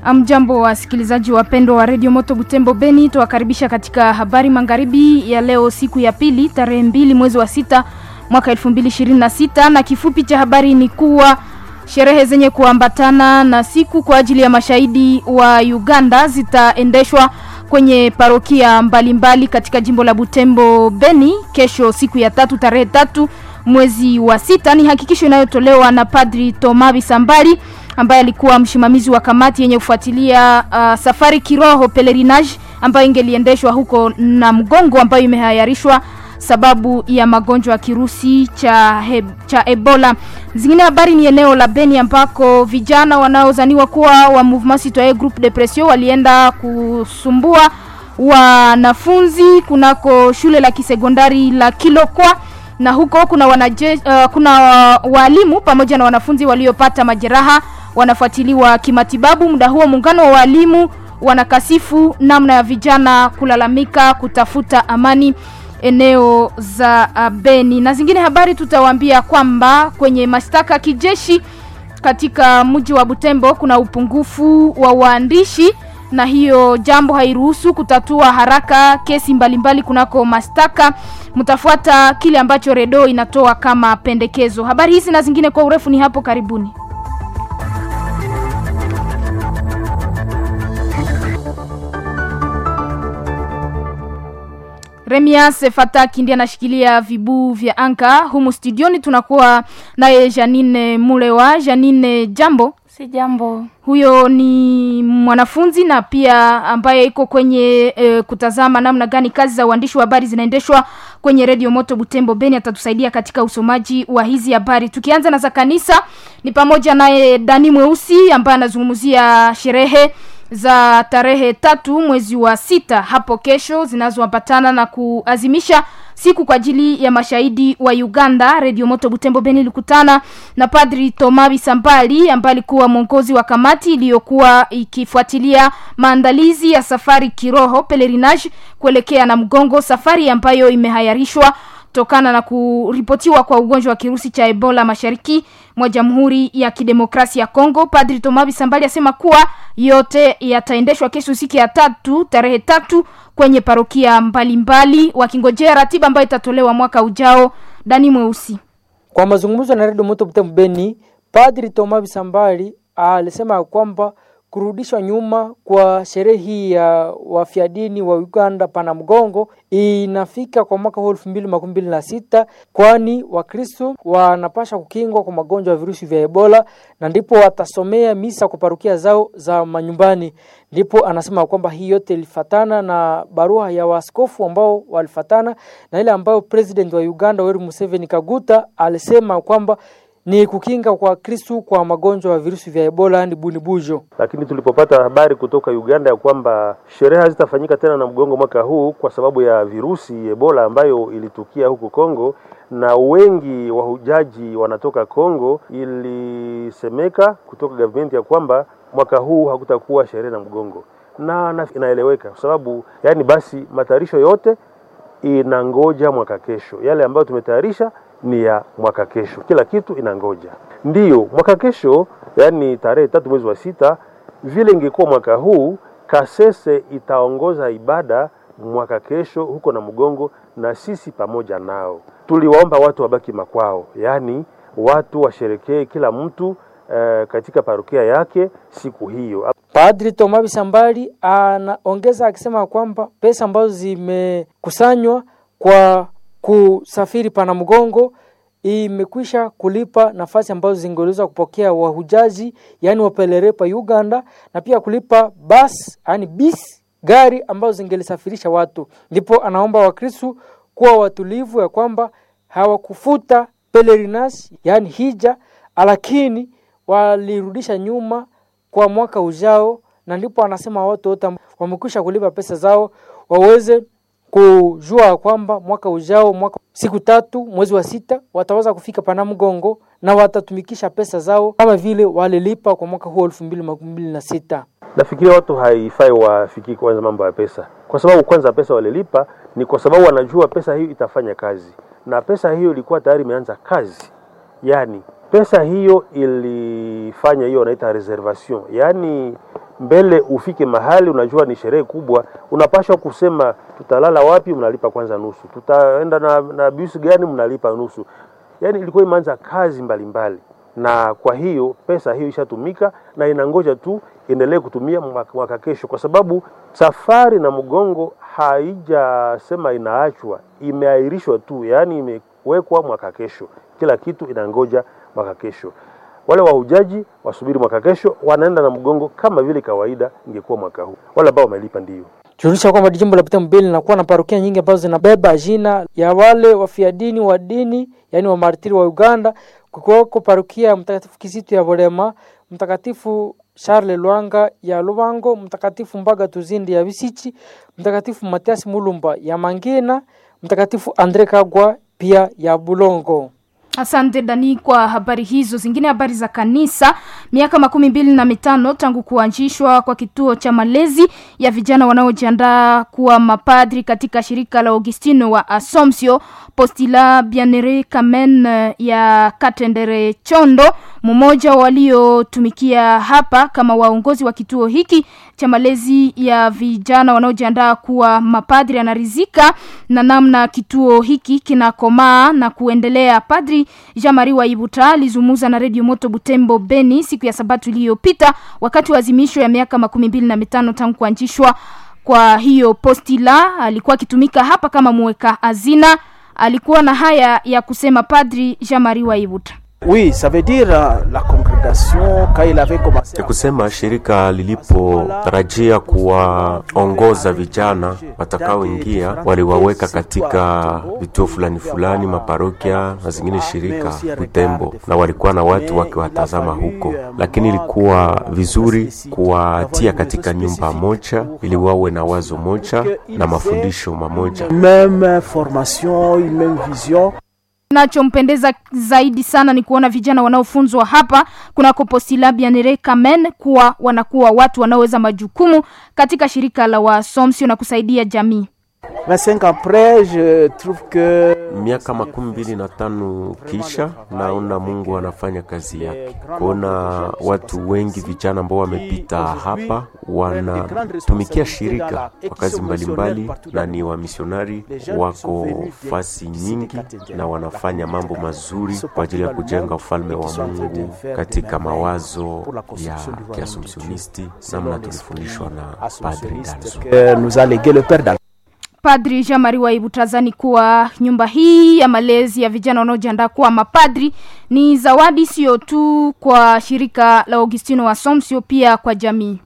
Amjambo wasikilizaji wapendwa wa redio Moto Butembo Beni, tuwakaribisha katika habari magharibi ya leo, siku ya pili, tarehe mbili mwezi wa sita mwaka elfu mbili ishirini na sita na kifupi cha habari ni kuwa sherehe zenye kuambatana na siku kwa ajili ya mashahidi wa Uganda zitaendeshwa kwenye parokia mbalimbali mbali katika jimbo la Butembo Beni kesho, siku ya tatu, tarehe tatu mwezi wa sita. Ni hakikisho inayotolewa na Padri Toma Bisambali ambaye alikuwa msimamizi wa kamati yenye kufuatilia uh, safari kiroho pelerinage ambayo ingeliendeshwa huko na mgongo ambayo imehayarishwa sababu ya magonjwa ya kirusi cha, he, cha Ebola. Zingine habari ni eneo la Beni ambako vijana wanaozaniwa kuwa wa Mouvement Citoyen Groupe de Pression walienda kusumbua wanafunzi kunako shule la kisekondari la Kilokwa na huko kuna wanaje, uh, kuna walimu pamoja na wanafunzi waliopata majeraha wanafuatiliwa kimatibabu. Muda huo muungano wa walimu wanakasifu namna ya vijana kulalamika kutafuta amani eneo za uh, Beni. Na zingine habari tutawaambia kwamba kwenye mashtaka kijeshi katika mji wa Butembo kuna upungufu wa waandishi na hiyo jambo hairuhusu kutatua haraka kesi mbalimbali mbali kunako mashtaka. Mtafuata kile ambacho Redo inatoa kama pendekezo. Habari hizi na zingine kwa urefu ni hapo karibuni. Remias Fataki ndiye anashikilia vibuu vya anka humu studioni. Tunakuwa naye Janine Mulewa. Janine, jambo. Si jambo. Huyo ni mwanafunzi na pia ambaye iko kwenye e, kutazama namna gani kazi za uandishi wa habari zinaendeshwa kwenye redio Moto Butembo Beni. Atatusaidia katika usomaji wa hizi habari. Tukianza na za kanisa, ni pamoja naye Dani Mweusi ambaye anazungumzia sherehe za tarehe tatu mwezi wa sita hapo kesho zinazoambatana na kuazimisha siku kwa ajili ya mashahidi wa Uganda. Radio Moto Butembo Beni ilikutana na Padri Toma Bisambali ambaye alikuwa mwongozi wa kamati iliyokuwa ikifuatilia maandalizi ya safari kiroho pelerinage kuelekea na mgongo, safari ambayo imehayarishwa kutokana na kuripotiwa kwa ugonjwa wa kirusi cha Ebola mashariki mwa Jamhuri ya Kidemokrasia ya Kongo. Padri Tomabi Sambali asema kuwa yote yataendeshwa kesho siku ya tatu tarehe tatu kwenye parokia mbalimbali, wakingojea ratiba ambayo itatolewa mwaka ujao. Dani Mweusi kwa mazungumzo na Radio Moto Butembo Beni, Padri Tomabi Sambali alisema kwamba kurudishwa nyuma kwa sherehe hii ya wafiadini wa Uganda pana mgongo inafika kwa mwaka huu elfu mbili makumi mbili na sita kwani Wakristo wanapasha kukingwa kwa magonjwa ya virusi vya Ebola na ndipo watasomea misa kwa parukia zao za manyumbani. Ndipo anasema kwamba hii yote ilifatana na barua ya waaskofu ambao walifatana na ile ambayo president wa Uganda Yoweri Museveni Kaguta alisema kwamba ni kukinga kwa Kristu kwa magonjwa ya virusi vya Ebola ni bunibujo. Lakini tulipopata habari kutoka Uganda ya kwamba sherehe hazitafanyika tena na mgongo mwaka huu kwa sababu ya virusi Ebola ambayo ilitukia huku Kongo na wengi wahujaji wanatoka Kongo, ilisemeka kutoka government ya kwamba mwaka huu hakutakuwa sherehe na mgongo, na inaeleweka kwa sababu yani, basi matayarisho yote inangoja mwaka kesho. Yale ambayo tumetayarisha ni ya mwaka kesho, kila kitu inangoja. Ndiyo mwaka kesho, yani tarehe tatu mwezi wa sita. Vile ingekuwa mwaka huu, Kasese itaongoza ibada mwaka kesho huko na Mgongo, na sisi pamoja nao. Tuliwaomba watu wabaki makwao, yani watu washerekee kila mtu eh, katika parokia yake siku hiyo. Padri Toma Bisambali anaongeza akisema kwamba pesa ambazo zimekusanywa kwa kusafiri pana mgongo imekwisha kulipa nafasi ambazo zingeweza kupokea wahujaji yani wapelerepa Uganda, na pia kulipa basi yani bis gari ambazo zingelisafirisha watu. Ndipo anaomba Wakristu kuwa watulivu ya kwamba hawakufuta pelerinage yani hija, lakini walirudisha nyuma kwa mwaka ujao, na ndipo anasema watu wote wamekwisha kulipa pesa zao waweze kujua kwamba mwaka ujao mwaka siku tatu mwezi wa sita wataweza kufika pana mgongo na watatumikisha pesa zao kama vile walilipa kwa mwaka huu elfu mbili makumi mbili na sita. Nafikiria watu haifai wafikiri kwanza mambo ya pesa, kwa sababu kwanza pesa walilipa ni kwa sababu wanajua pesa hiyo itafanya kazi, na pesa hiyo ilikuwa tayari imeanza kazi. Yani pesa hiyo ilifanya hiyo wanaita reservation, yaani mbele ufike mahali unajua ni sherehe kubwa, unapashwa kusema tutalala wapi, mnalipa kwanza nusu, tutaenda na, na bisi gani, mnalipa nusu. Yani ilikuwa imeanza kazi mbalimbali mbali. Na kwa hiyo pesa hiyo ishatumika na inangoja tu endelee kutumia mwaka, mwaka kesho, kwa sababu safari na mgongo haijasema inaachwa, imeahirishwa tu, yaani imewekwa mwaka kesho. Kila kitu inangoja mwaka kesho. Wale wahujaji wasubiri mwaka kesho, wanaenda na mgongo kama vile kawaida ingekuwa mwaka huu. Wale ambao wamelipa ndio Tunaonyesha kwamba jimbo la Butembo Beni linakuwa na parokia nyingi ambazo zinabeba jina ya wale wafia dini wa dini, yaani wa martiri wa Uganda, kukiwako parokia ya Mtakatifu Kisitu ya Bolema, Mtakatifu Charles Lwanga ya Lubango, Mtakatifu Mbaga Tuzindi ya Bisichi, Mtakatifu Matias Mulumba ya Mangina, Mtakatifu Andre Kagwa pia ya Bulongo. Asante Dani kwa habari hizo. Zingine habari za kanisa. Miaka makumi mbili na mitano tangu kuanzishwa kwa kituo cha malezi ya vijana wanaojiandaa kuwa mapadri katika shirika la Augustino wa Asomsio Postila Bianere Kamen ya Katendere Chondo, mmoja waliotumikia hapa kama waongozi wa kituo hiki cha malezi ya vijana wanaojiandaa kuwa mapadri, anarizika na namna kituo hiki kinakomaa na kuendelea. Padri Jean-Marie Waibuta alizungumza na Radio Moto Butembo Beni siku ya Sabato iliyopita wakati wa azimisho ya miaka makumi mbili na mitano tangu kuanzishwa kwa hiyo postila. Alikuwa akitumika hapa kama mweka hazina. Alikuwa na haya ya kusema Padri Jean-Marie Waibuta. Oui, ça veut dire la congrégation quand il avait commencé. Ni kusema shirika lilipotarajia kuwaongoza vijana watakaoingia, waliwaweka katika vituo fulani fulani, maparokia na zingine shirika Butembo, na walikuwa na watu wakiwatazama huko, lakini ilikuwa vizuri kuwatia katika nyumba moja ili wawe na wazo moja na mafundisho mamoja, Même formation, une même vision. Nachompendeza zaidi sana ni kuona vijana wanaofunzwa hapa kunako Postila Bianere Kamen kuwa wanakuwa watu wanaoweza majukumu katika shirika la Wasomsio na kusaidia jamii. 25 ans après, je trouve que miaka makumi mbili na tano kisha naona Mungu anafanya kazi yake, kuona watu wengi vijana ambao wamepita hapa wanatumikia shirika kwa kazi mbalimbali, na ni wamisionari wako fasi nyingi na wanafanya mambo mazuri kwa ajili ya kujenga ufalme wa Mungu katika mawazo ya kiasumsionisti, namna tulifundishwa na Padri Danzo. que nous a légué le Père Dal. Padri Jean-Marie Waibutazani kuwa nyumba hii ya malezi ya vijana wanaojiandaa kuwa mapadri ni zawadi sio tu kwa shirika la Augustino wa Somsio, pia kwa jamii.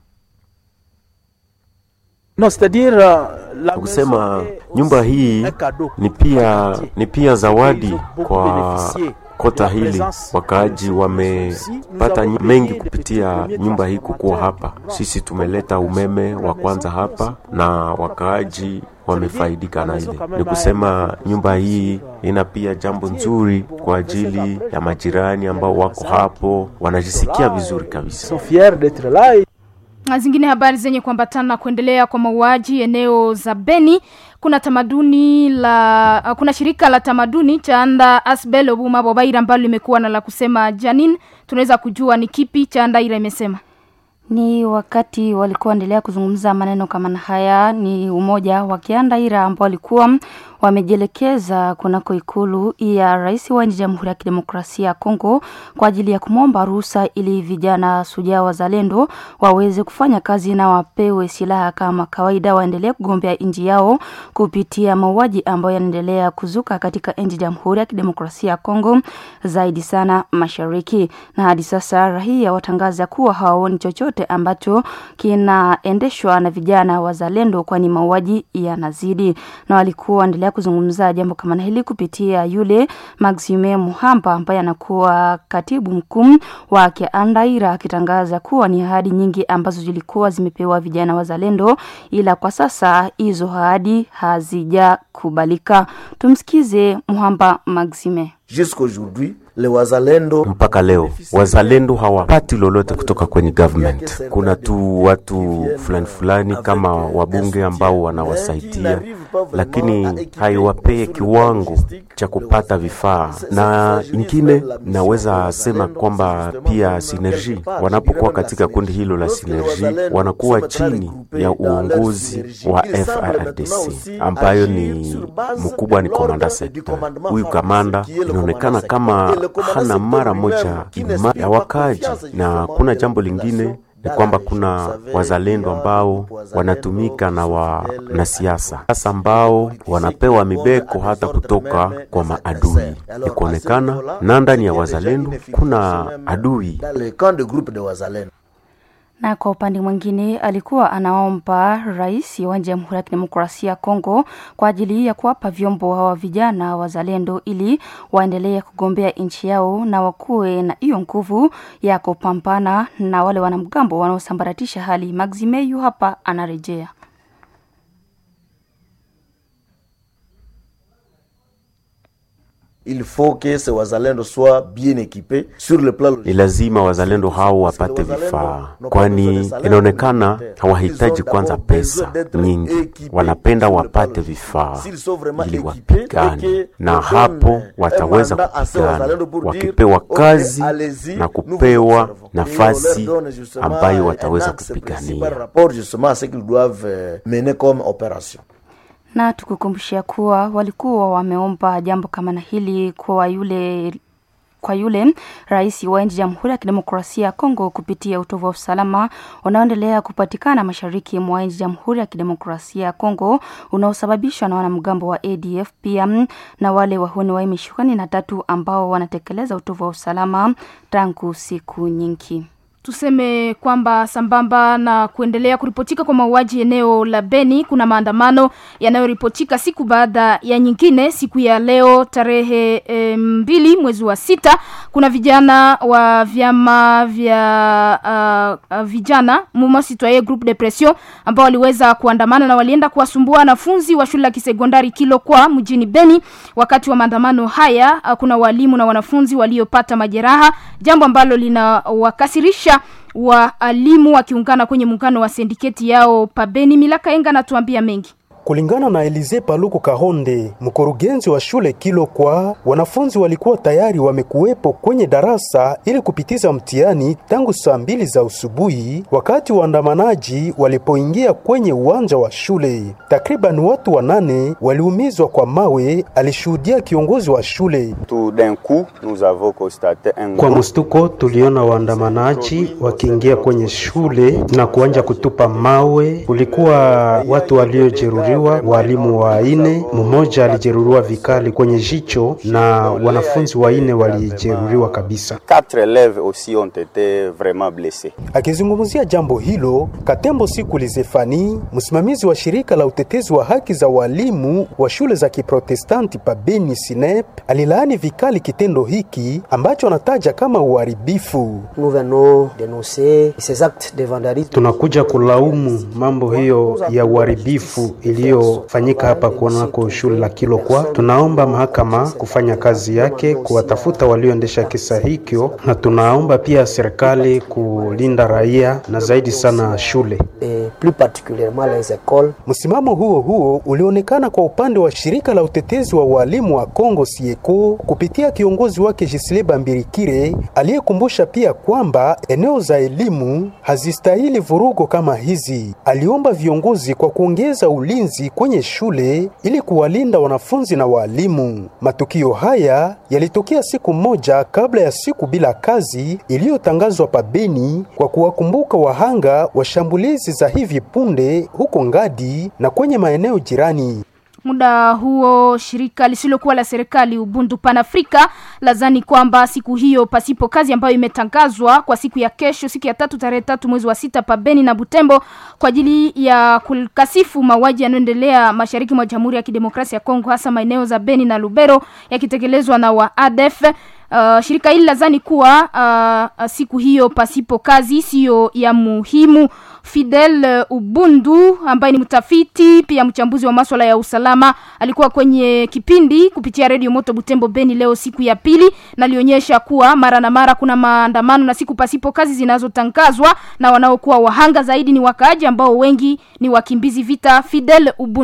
Non, c'est-à-dire euh, la kusema maison est nyumba aussi hii un cadeau ni pour pia les ni pia zawadi beaucoup kwa bénéficié kota de la hili. présence Wakaaji de wamepata nous nyi- avons mengi payé kupitia les premiers nyumba hii kukuwa hapa. transformateurs. Sisi tumeleta umeme wa kwanza hapa na wakaaji wamefaidika na ile. Ni kusema nyumba hii ina pia jambo nzuri kwa ajili ya majirani ambao wako hapo, wanajisikia vizuri Ils kabisa. sont fiers d'être là. et Na zingine habari zenye kuambatana na kuendelea kwa mauaji eneo za Beni. Kuna tamaduni la uh, kuna shirika la tamaduni cha Anda Asbel Obuma Bobaira ambalo limekuwa na la kusema. Janin, tunaweza kujua ni kipi cha Andaira imesema? Ni wakati walikuwa endelea kuzungumza maneno kama na haya, ni umoja wa Kiandaira ambao walikuwa wamejielekeza kunako ikulu ya rais wa nchi ya Jamhuri ya Kidemokrasia ya Kongo kwa ajili ya kumwomba ruhusa ili vijana sujaa wazalendo waweze kufanya kazi na wapewe silaha kama kawaida, waendelee kugombea nchi yao kupitia mauaji ambayo yanaendelea kuzuka katika nchi ya Jamhuri ya Kidemokrasia ya Kongo, zaidi sana mashariki. Na hadi sasa raia watangaza kuwa hawaoni chochote ambacho kinaendeshwa na vijana wazalendo, kwani mauaji yanazidi, na walikuwa waendelea kuzungumza jambo kama na hili kupitia yule Maxime Muhamba ambaye anakuwa katibu mkuu wa Kiandaira, akitangaza kuwa ni ahadi nyingi ambazo zilikuwa zimepewa vijana wazalendo, ila kwa sasa hizo ahadi hazijakubalika. Tumsikize Muhamba Maxime. Jusqu'aujourd'hui, les wazalendo Mpaka leo wazalendo hawapati lolote kutoka kwenye government. Kuna tu watu fulani fulani kama wabunge ambao wanawasaidia, lakini haiwapee kiwango cha kupata vifaa. Na ingine naweza sema kwamba pia Synergie wanapokuwa katika kundi hilo la Synergie wanakuwa chini ya uongozi wa FRDC ambayo ni mkubwa ni komanda sekta. Huyu kamanda inaonekana kama hana mara moja ima ya wakaji, na kuna jambo lingine ni kwamba kuna wazalendo ambao wanatumika na wanasiasa sasa ambao wanapewa mibeko hata kutoka kwa maadui. Ni kuonekana na ndani ya wazalendo kuna adui. Na kwa upande mwingine alikuwa anaomba rais wa Jamhuri ya Kidemokrasia ya Kongo kwa ajili ya kuwapa vyombo hawa vijana wazalendo ili waendelee kugombea nchi yao na wakuwe na hiyo nguvu ya kupambana na wale wanamgambo wanaosambaratisha hali. Maximeyu hapa anarejea. il faut que ces wazalendo soient bien équipés sur le plan Ni lazima wazalendo hao wapate vifaa, kwani inaonekana hawahitaji kwanza pesa nyingi, wanapenda wapate vifaa ili wapigane, na hapo wataweza kupigana wakipewa kazi na kupewa nafasi ambayo wataweza kupigania. rapport justement à ce qu'ils doivent euh, mener comme opération na tukukumbushia kuwa walikuwa wameomba jambo kama na hili kwa yule kwa yule rais wa nchi Jamhuri ya Kidemokrasia ya Kongo kupitia utovu wa usalama unaoendelea kupatikana mashariki mwa nchi Jamhuri ya Kidemokrasia ya Kongo unaosababishwa na wanamgambo wa ADF pia na wale wahuni wa M23 ambao wanatekeleza utovu wa usalama tangu siku nyingi. Tuseme kwamba sambamba na kuendelea kuripotika kwa mauaji eneo la Beni, kuna maandamano yanayoripotika siku baada ya nyingine. Siku ya leo tarehe e, mbili mwezi wa sita, kuna vijana wa vyama vya uh, uh, vijana Mouvement Citoyen Groupe de Pression ambao waliweza kuandamana na walienda kuwasumbua wanafunzi wa shule ya kisekondari Kilokwa mjini Beni. Wakati wa maandamano haya, uh, kuna walimu na wanafunzi waliopata majeraha, jambo ambalo linawakasirisha waalimu wakiungana kwenye muungano wa sindiketi yao pabeni. Milaka Enga anatuambia mengi. Kulingana na Elize Paluku Kahonde, mkurugenzi wa shule Kilokwa, wanafunzi walikuwa tayari wamekuwepo kwenye darasa ili kupitiza mtihani tangu saa mbili za usubuhi, wakati waandamanaji walipoingia kwenye uwanja wa shule. Takriban watu wanane waliumizwa kwa mawe, alishuhudia kiongozi wa shule. Kwa mstuko, tuliona waandamanaji wakiingia kwenye shule na kuanja kutupa mawe. Kulikuwa watu waliojeruhiwa walimu waine, mmoja alijeruhiwa vikali kwenye jicho na wanafunzi waine walijeruhiwa kabisa. Akizungumzia jambo hilo, Katembo Siku Lizefani, msimamizi wa shirika la utetezi wa haki za walimu wa shule za Kiprotestanti pa Beni Sinep, alilaani vikali kitendo hiki ambacho anataja kama uharibifu. Tunakuja kulaumu mambo hiyo ya uharibifu iliyofanyika hapa kunako shule la Kilokwa. Tunaomba mahakama kufanya kazi yake kuwatafuta walioendesha kisa hikyo, na tunaomba pia serikali kulinda raia na zaidi sana shule. Msimamo huo huo ulionekana kwa upande wa shirika la utetezi wa walimu wa Kongo Sieko kupitia kiongozi wake Jisile Bambirikire aliyekumbusha pia kwamba eneo za elimu hazistahili vurugo kama hizi. Aliomba viongozi kwa kuongeza ulinzi kwenye shule ili kuwalinda wanafunzi na walimu. Matukio haya yalitokea siku moja kabla ya siku bila kazi iliyotangazwa pabeni kwa kuwakumbuka wahanga wa shambulizi za hivi punde huko Ngadi na kwenye maeneo jirani. Muda huo shirika lisilokuwa la serikali Ubuntu Pan Afrika lazani kwamba siku hiyo pasipo kazi ambayo imetangazwa kwa siku ya kesho, siku ya tatu tarehe tatu mwezi wa sita pa Beni na Butembo kwa ajili ya kukasifu mauaji yanayoendelea mashariki mwa Jamhuri ya Kidemokrasia ya Kongo, hasa maeneo za Beni na Lubero yakitekelezwa na wa ADF. Uh, shirika hili lazani kuwa uh, siku hiyo pasipo kazi siyo ya muhimu. Fidel uh, Ubundu ambaye ni mtafiti pia mchambuzi wa masuala ya usalama alikuwa kwenye kipindi kupitia redio Moto Butembo Beni leo siku ya pili, na alionyesha kuwa mara na mara kuna maandamano na siku pasipo kazi zinazotangazwa na wanaokuwa wahanga zaidi ni wakaaji ambao wengi ni wakimbizi vita. Fidel Ubundu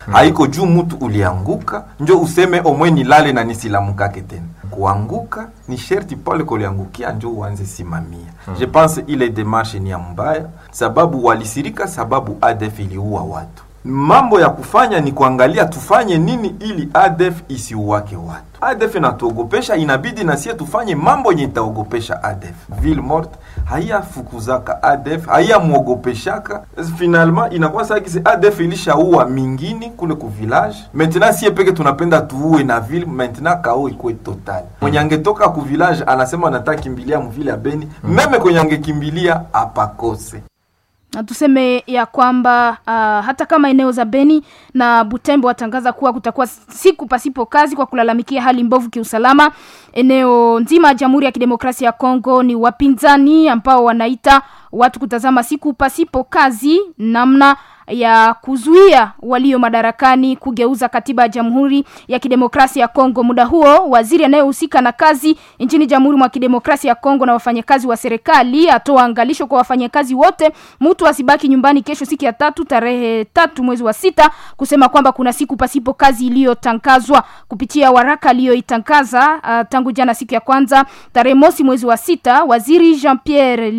haiko juu mtu ulianguka njo useme omwe nilale na nisilamukake tena kuanguka ni sherti pale kuliangukia njo uanze simamia je pense ile demarche ni ya mbaya sababu walisirika sababu adf iliua watu mambo ya kufanya ni kuangalia tufanye nini ili adf isiuwake watu adf inatuogopesha inabidi nasie tufanye mambo yenye itaogopesha adf ville morte haiyafukuzaka adf haiyamwogopeshaka finalement inakuwa sakisi adf ilishaua mingini kule ku village maintenant sie peke tunapenda tuue na ville maintenant kao ikuwe total mwenye angetoka ku village anasema anataka kimbilia mvile ya beni meme kwenye angekimbilia apakose na tuseme ya kwamba uh, hata kama eneo za Beni na Butembo watangaza kuwa kutakuwa siku pasipo kazi kwa kulalamikia hali mbovu kiusalama eneo nzima ya Jamhuri ya Kidemokrasia ya Kongo, ni wapinzani ambao wanaita watu kutazama siku pasipo kazi namna ya kuzuia walio madarakani kugeuza katiba ya Jamhuri ya Kidemokrasia ya Kongo. Muda huo waziri anayehusika na kazi nchini Jamhuri mwa Kidemokrasia ya Kongo na wafanyakazi wa serikali atoa angalisho kwa wafanyakazi wote, mtu asibaki nyumbani kesho, siku ya tatu tarehe tatu mwezi wa sita, kusema kwamba kuna siku pasipo kazi iliyotangazwa kupitia waraka aliyoitangaza uh, tangu jana siku ya kwanza tarehe mosi mwezi wa sita. Waziri Jean Pierre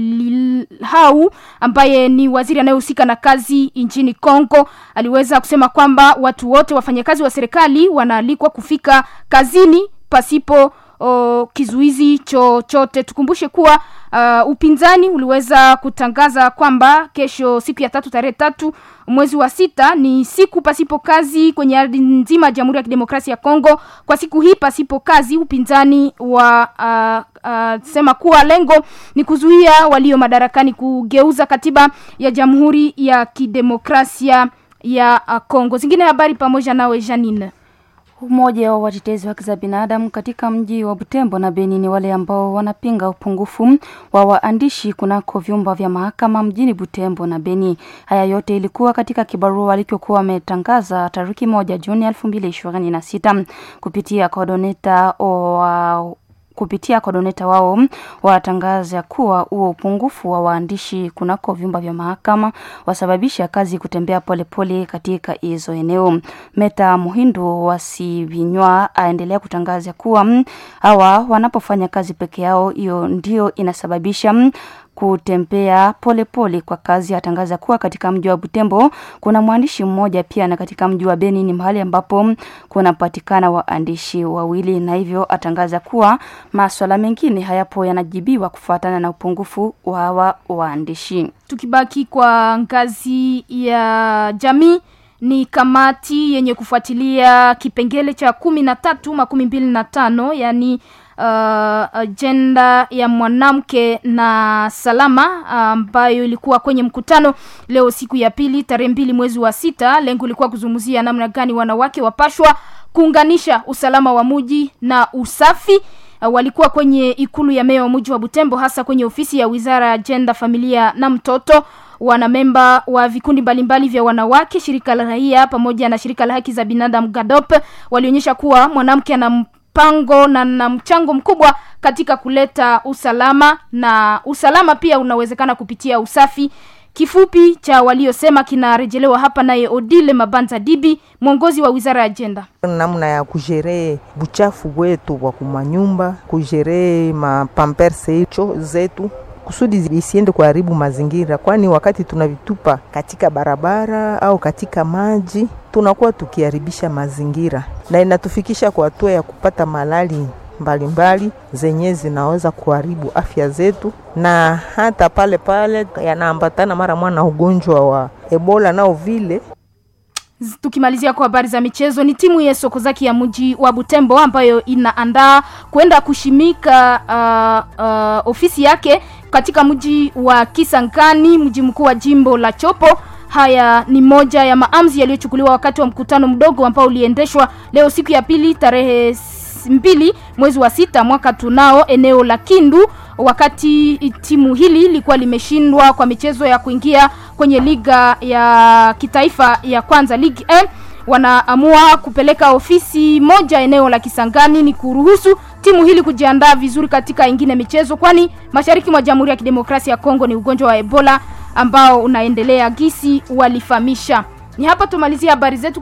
Lilhau ambaye ni waziri anayehusika na kazi nchini Kongo aliweza kusema kwamba watu wote wafanyakazi wa serikali wanaalikwa kufika kazini pasipo o, kizuizi chochote. Tukumbushe kuwa uh, upinzani uliweza kutangaza kwamba kesho siku ya tatu tarehe tatu mwezi wa sita ni siku pasipo kazi kwenye ardhi nzima ya Jamhuri ya Kidemokrasia ya Kongo. Kwa siku hii pasipo kazi, upinzani wa uh, uh, sema kuwa lengo ni kuzuia walio madarakani kugeuza katiba ya Jamhuri ya Kidemokrasia ya uh, Kongo. Zingine habari pamoja nawe Janine. Umoja wa watetezi wa haki za binadamu katika mji wa Butembo na Beni ni wale ambao wanapinga upungufu wa waandishi kunako vyumba vya mahakama mjini Butembo na Beni. Haya yote ilikuwa katika kibarua walichokuwa wametangaza tariki moja Juni elfu mbili ishirini na sita kupitia kodoneta wa kupitia kodoneta wao watangaza kuwa huo upungufu wa waandishi kunako vyumba vya mahakama wasababisha kazi kutembea polepole pole katika hizo eneo. Meta Muhindu wasivinywa aendelea kutangaza kuwa hawa wanapofanya kazi peke yao, hiyo ndio inasababisha kutembea polepole pole kwa kazi. Atangaza kuwa katika mji wa Butembo kuna mwandishi mmoja pia, na katika mji wa Beni ni mahali ambapo kunapatikana waandishi wawili, na hivyo atangaza kuwa maswala mengine hayapo yanajibiwa kufuatana na upungufu wa hawa waandishi. Tukibaki kwa ngazi ya jamii ni kamati yenye kufuatilia kipengele cha kumi na tatu makumi mbili na tano yani uh, ajenda ya mwanamke na salama ambayo uh, ilikuwa kwenye mkutano leo siku ya pili tarehe mbili mwezi wa sita. Lengo ilikuwa kuzungumzia namna gani wanawake wapashwa kuunganisha usalama wa muji na usafi. Uh, walikuwa kwenye ikulu ya meya wa mji wa Butembo, hasa kwenye ofisi ya wizara ya ajenda, familia na mtoto wanamemba wa vikundi mbalimbali vya wanawake, shirika la raia pamoja na shirika la haki za binadamu GADOP walionyesha kuwa mwanamke ana mpango na na mchango mkubwa katika kuleta usalama na usalama pia unawezekana kupitia usafi. Kifupi cha waliosema kinarejelewa hapa naye Odile Mabanza Dibi, mwongozi wa wizara ya ajenda. namna ya kujeree buchafu wetu wa kumanyumba, kujeree mapamperse hicho zetu kusudi isiende kuharibu mazingira, kwani wakati tunavitupa katika barabara au katika maji tunakuwa tukiharibisha mazingira, na inatufikisha kwa hatua ya kupata malali mbalimbali zenye zinaweza kuharibu afya zetu, na hata pale pale yanaambatana mara mwana na ugonjwa wa Ebola nao vile Tukimalizia kwa habari za michezo, ni timu ya Sokozaki ya mji wa Butembo ambayo inaandaa kwenda kushimika uh, uh, ofisi yake katika mji wa Kisangani, mji mkuu wa jimbo la Chopo. Haya ni moja ya maamuzi yaliyochukuliwa wakati wa mkutano mdogo ambao uliendeshwa leo siku ya pili tarehe mbili mwezi wa sita mwaka tunao eneo la Kindu, wakati timu hili lilikuwa limeshindwa kwa michezo ya kuingia kwenye liga ya kitaifa ya kwanza Ligue 1 wanaamua kupeleka ofisi moja eneo la Kisangani ni kuruhusu timu hili kujiandaa vizuri katika ingine michezo, kwani mashariki mwa Jamhuri ya Kidemokrasia ya Kongo ni ugonjwa wa Ebola ambao unaendelea gisi walifahamisha. Ni hapa tumalizia habari zetu.